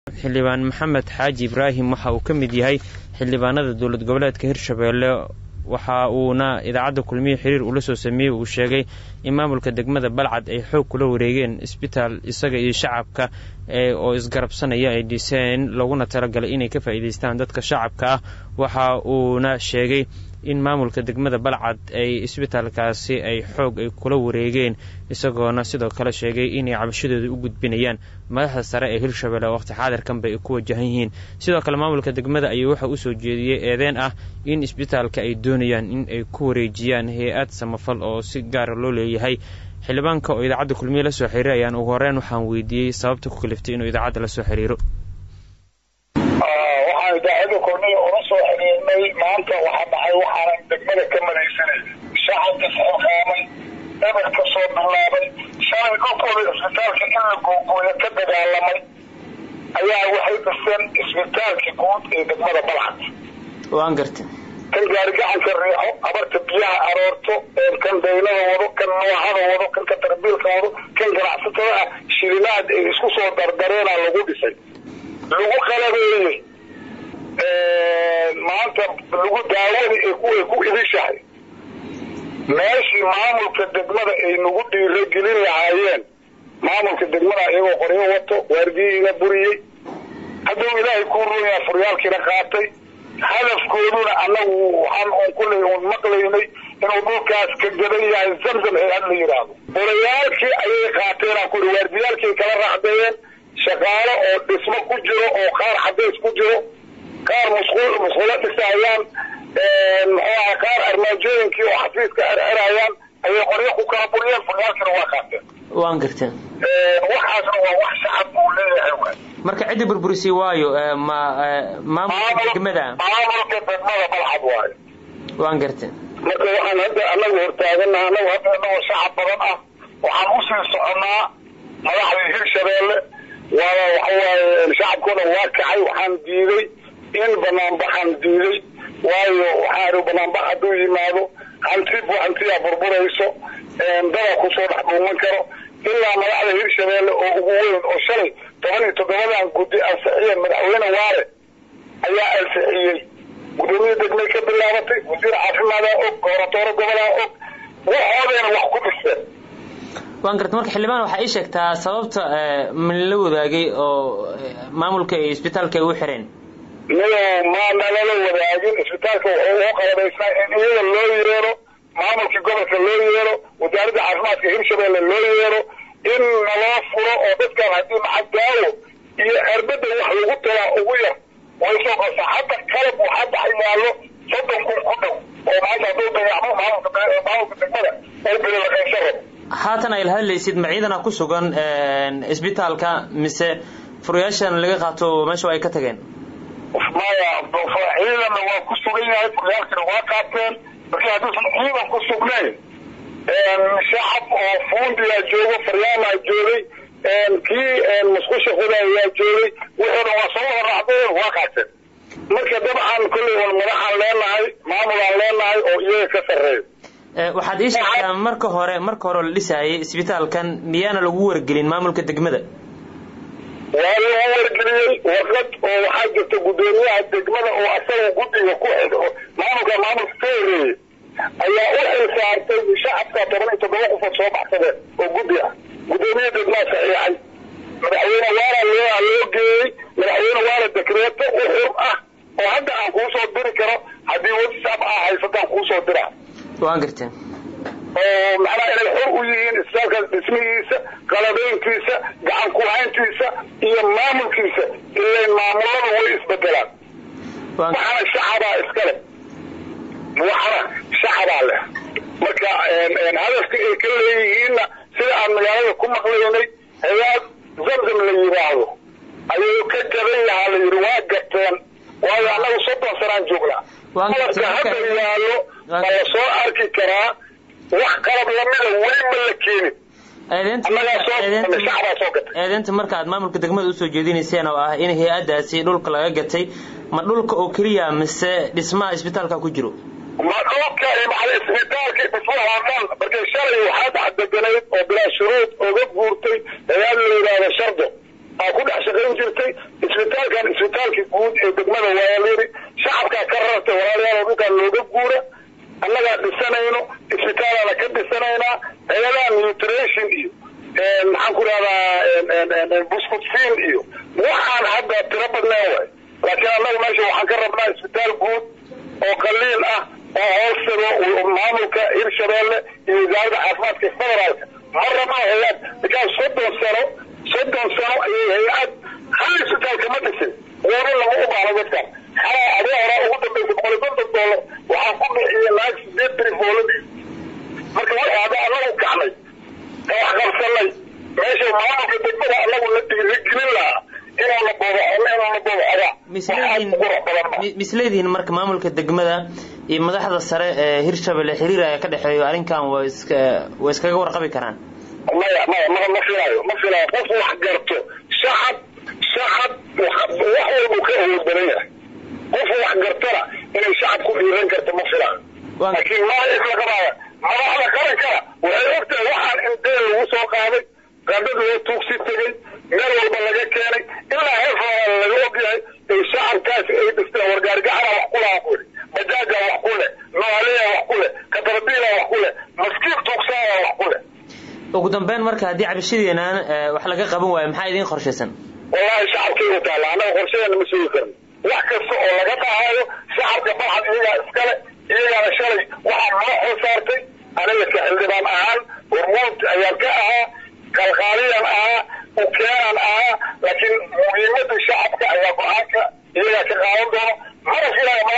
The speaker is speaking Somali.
xildhibaan maxamed xaaji ibraahim waxa uu ka mid yahay xildhibaanada dowlad goboleedka hirshabeelle waxa uuna idaacadda kulmiye xiriir ula soo sameeyey uu sheegay in maamulka degmada balcad ay xoog kula wareegeen isbitaal isaga iyo shacabka oo isgarabsanaya ay dhiseen laguna talagalay inay ka faa'iidaystaan dadka shacabka ah waxa uuna sheegay in maamulka degmada balcad ay isbitaalkaasi ay xoog ay kula wareegeen isagoona sidoo kale sheegay inay cabashadooda u gudbinayaan madaxda sare ee hirshabelle oo waqti xaadirkanba ay ku wajahan yihiin sidoo kale maamulka degmada ayuu waxa usoo jeediyey eedeen ah in isbitaalka ay doonayaan in ay ku wareejiyaan hay-ad samafal oo si gaara loo leeyahay xildhibaanka oo idaacadda kulmiye la soo xiriiray ayaan ugu horeyn waxaan weydiiyey sababta ku kaliftay inuu idaacadda la soo xiriiro waxaan idaacadda kulmiye ula soo xiriirnay maanta waxaa dhacay waxaanan degmada ka madaysanay shacabka isxilqaamay eber ka soo bilaabay shalay dhulkooda isbitaalka in la googooyo ka dagaalamay ayaa waxay dhiseen isbitaalka guud ee degmada balcad waan garta kan gaarigacanka riixo abarta biyaha aroorto kan daynada wado kan noohada wado kan katarbiilka wado kan ganacsatada ah shililaad ay isku soo dardareena lagu dhisay lagu qalabeeyey maanta lagu daawada ee kuway ku idishahay meeshii maamulka degmada ay nagu dhiiragelin lahaayeen maamulka degmada iyagoo qoryo wato waardiyihiina buriyey hadduu ilaahay kuu rooyaa furyaalkiina qaatay hadafkooduna annagu waxaan un kuley un maqlaynay inuu dhulkaas ka gadan yahay zamzam hay-ad la yidhaahdo olayaalkii ayay qaateenaan kuri waardiyaalkii kala raacdeeyeen shaqaalo oo dhismo ku jiro oo qaar xadays ku jiro qaar musqul musqulo dhisayaan muxuu aha qaar armaajooyinkii oo xafiiska xerxerayaan ayay qoryo ku kala buriyeen furyaalkiina waa qaateen waan garteen waxaasna waa wax shacab uu leeyahay waay marka cidda burburisay waayo ma maamulka degmada maamulka degmada balxad waayo waan garteen marka waxaan hadda anagu hortaaganaha anagu hadda anagoo shacab badan ah waxaan usii soconnaa madaxdii hirshabeelle waa waxawaaye shacabkuna waa kacay waxaan diiday in banaanbaxan diiday waayo waxaan banaanbax hadduu yimaado hantib hantiyaa burburayso dada kusoo dhex dhuuman karo ilaa madaxda hirshabeelle oo ugu weyn oo shalay toban iyo toddobadan guddi ansixiyeen madaxweyne waare ayaa ansixiyey gudoomiya degmay ka bilaabatay wasiir caafimaadaa og goboratoore gobolaa og waxoodeena wax ku dhisteen waan garta marka xildhibaan waxaa ii sheegtaa sababta min la wadaagay oo maamulka iyo isbitaalka ay u xireen miyo maanalala wadaagin isbitaalka wuxuu ugu qalabaysnaa in iyaga loo yeero maamulkii gobolka loo yeero wasaaradda caafimaadka hirshabeelle loo yeero in naloo furo oo dadkan haddii macadaawo iyo erbada wax lagu talaa ugu yar waysoo qasa hadda qalab waxaa dhex yaallo soddon kun ku dhow oo maanta hadduu dayacmo maamulka maamulka degmada oo bililaqaysan rabo haatan ay la hadlaysid ma ciidana ku sugan isbitaalka mise furayaashan laga qaato meesha ay ka tageen maya ciidanna waa ku sugan yahay furayaalkina waa qaateen markii hadduusan ciidan ku sugnayn shacab oo fuundiyaa joogo faryaalaa joogay kii musqusha qodayaa joogay wuxuuna waa soo horraacdeen waa qaateen marka dabcan kolley wan madaxaan leenahay maamulaan leenahay oo iyaga ka sarreeyo waxaad ii sheegtaa marka hore marka hore la dhisaayay isbitaalkan miyaana lagu wargelin maamulka degmada waa lagu wargeliyey warqad oo waxaa jirta guddoomiyaha degmada oo asaga guddiga ku xidh maamulka maamulka ka horeeyey ayaa u xil saartay shacabka toban iyo toddoba qofood soo baxsadeen oo guddi ah guddoomiyaha degmaa saxiixay madaxweyne waala loo loo geeyey madaxweyne waala dekreeto u xur ah oo hadda aan kuu soo diri karo haddii whatsapp ah haysataan kuu soo diraa waan garteen oo macnaha inay xor u yihiin isbitaalkaas dhismihiisa qalabeynkiisa gacan ku-hayntiisa iyo maamulkiisa ilayn maamulada way isbedelaan waxana shacabaa iskale waxana shacabaa leh marka hadafka ay ka leeyihiinna sida aan magaalada ku maqlaynay hay-ad zamzam la yidhaahdo ayuu ka gadan yahaa la yidhi waa gateen waayo annagu soddon sanaan joognaa qalabka hadda yaallo ma la soo arki karaa wax qalab lamida weli ma la keenin eedeynta marka aad maamulka degmada usoo jeedinayseen oo ah in hay-adaasi dhulka laga gatay ma dhulka oo keliya mise dhismaha isbitaalka ku jiro ma dhulka maala isbitaalka dhismaha dhan markay shalay waxaa dhex deganayd oo bilaa shuruud oga guurtay hay-ad la yidhaahdo shardo aa ku dhex shaqayn jirtay isbitaalkan isbitaalkii guud ee degmada waayalyadi shacabkaa ka rartay walaalayaal dhulkaan looga guura annagaa dhisanayno isbitaalaana ka dhisanaynaa hay-adaha nutrition iyo maxaan ku rahdaa buskutfiin iyo waxaan hadda tiro badneen waay laakiin annaga meesha waxaan ka rabnaa isbitaal guud oo qaliil ah oo hoostado maamulka hirshabeelle iyo wasaaradda caafimaadka federaalka ma rabno hay-ad bikaa soddon sano soddon sano ayay hay-ad hal isbitaal kama dhisin woodo lama u baahno dadkan xalaa adee horaa ugu dambaysa boqol iyo konton doolar waxaan ku bixiyey naag sideed beri fooladii marka waxay hadda annagu kacnay ka wax qabsanay meesha maamulka degmada annagu la dhiirigelin lahaa inuu la boobo inuu la boobo xogaa misleedihiin marka maamulka degmada iyo madaxda sare ee hirshabelle xiriir aya ka dhexeeyo arrinkan waa iska way iskaga warqabi karaan maya maya ma ma filaayo ma filaayo qof wax garto shacab shacab wax walbuu ka awood badan yahay qof wax gartana inay shacab ku dhiiran karto ma filaayo laakiin maa islaqabaaya madaxda qarankana waxay ogtahay waxaan in deel lagu soo qaaday qadad loo tuugsi tegey meel walba laga keenay ilaa heerfaa laga ogyahay ay shacabkaasi ay dhisteen wargaarigacana wax ku lahaa ku yidhi bajaaja wax ku leh noaliya wax ku leh katarbiila wax ku leh maskiin tuugsaaya wax ku leh ugu dambeyn marka haddii cabashadeenaan wax laga qaban waayo maxaa idiin qorshaysan wallahi shacabkay u taalla annaga qorshadeena ma sugi karno wax kasta oo laga dhahaayo shacabka balxad iyagaa iskale iyagaana shalay waxaa noo xoo saartay aniga ka xildhibaan ahaan hormuud ayaan ka ahaa kalqaaliyan ahaa ukeenan ahaa laakiin muhiimada shacabka ayaa go-aanka iyagaa ka qaadan doono mana filaayo